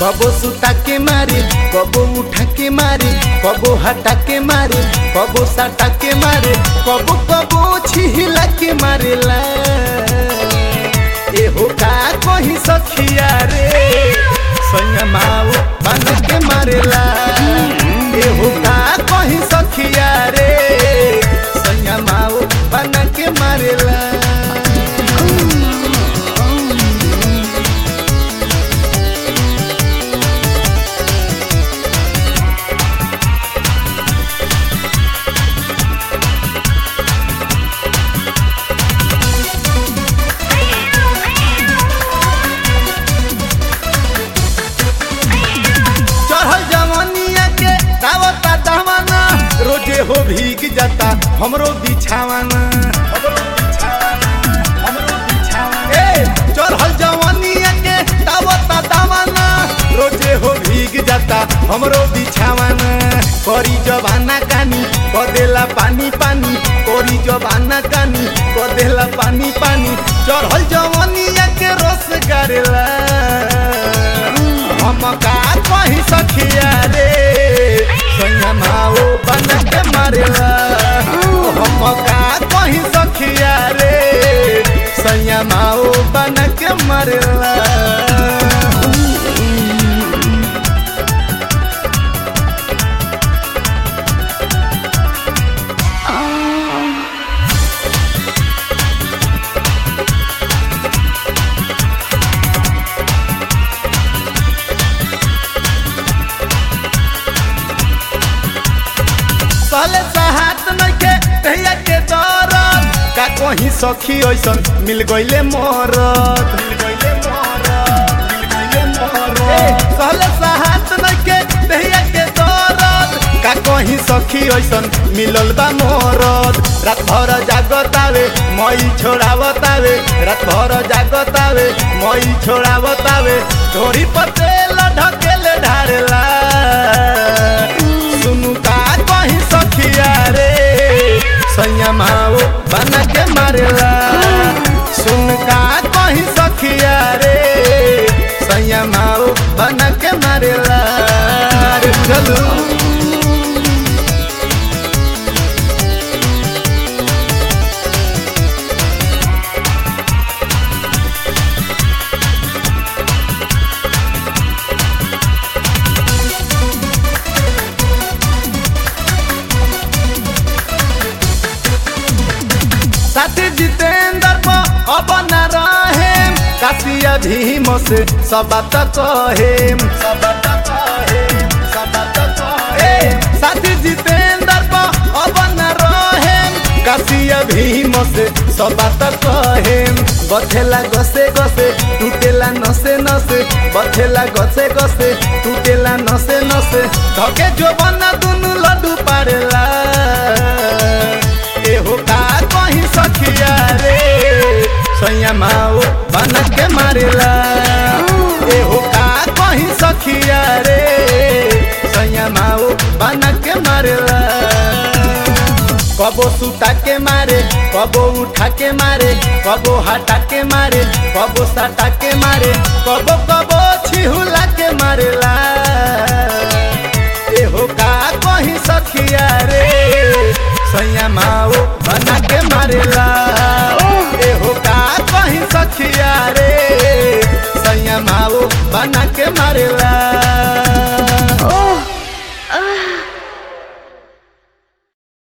कबो सुता के मारे कबो उठा के मारे कबो हटा के मारे कबो सटा के मारे कबो कबो छिहिला के मारेला एहो का कही सखिया रे संयमाओ बन के मारेला एहो का कही सखिया रे संयमाओ बन के मारेला चढ़ल जवानिया के दावता दहवाना रोजे हो भीग जाता हमरो बिछावाना ए, चढ़ल जवानिया के दावता दहवाना रोजे हो भीग जाता हमरो बिछावाना करी जवाना कानी कदेला पानी पानी करी जवाना कानी कदेला पानी पानी चढ़ल जवानिया के रस करेला हम का कही सखिया रे संयमाओ बन के मारेला हम का कही सखिया रे संयमाओ बन के मारेला साले साहत नइखे तहिया के दरद का कहीं सखी ऐसन मिल गइले मरद मिल गइले मरद मिल गइले मरद साले साहत नइखे तहिया के दरद का कहीं सखी ऐसन मिलल बा मरद रात भर जागतावे मई छोड़ावतावे रात भर जागतावे मई छोड़ावतावे धोरी पतेल ढकेले ढारेला सुनु का कहीं सखिया रे संयमाओ बना के मारेला सुन का कहीं सखिया रे संयमाओ बना के मारेला रे चलू साथी जितेंद्र को अब न रहे काशिया भीम से सब बात कहे सब बात कहे सब बात कहे साथी जितेंद्र को अब न रहे काशिया भीम से सब बात कहे बथेला गसे गसे टूटेला नसे नसे बथेला गसे गसे टूटेला नसे नसे धके जो बना दुनु लड्डू पारेला एहो का कहीं सखिया रे संयमाओ बन के मारेला एहो का कहीं सखिया रे संयमाओ बन के मारेला कबो सुता के मारे कबो उठा के मारे कबो हटा के मारे कबो सटा के मारे कबो कबो छिहुला के मारेला एहो का कहीं सखिया रे संयमाओ बना के मारेला एहो का कहीं सखिया रे संयमाओ बना के मारेला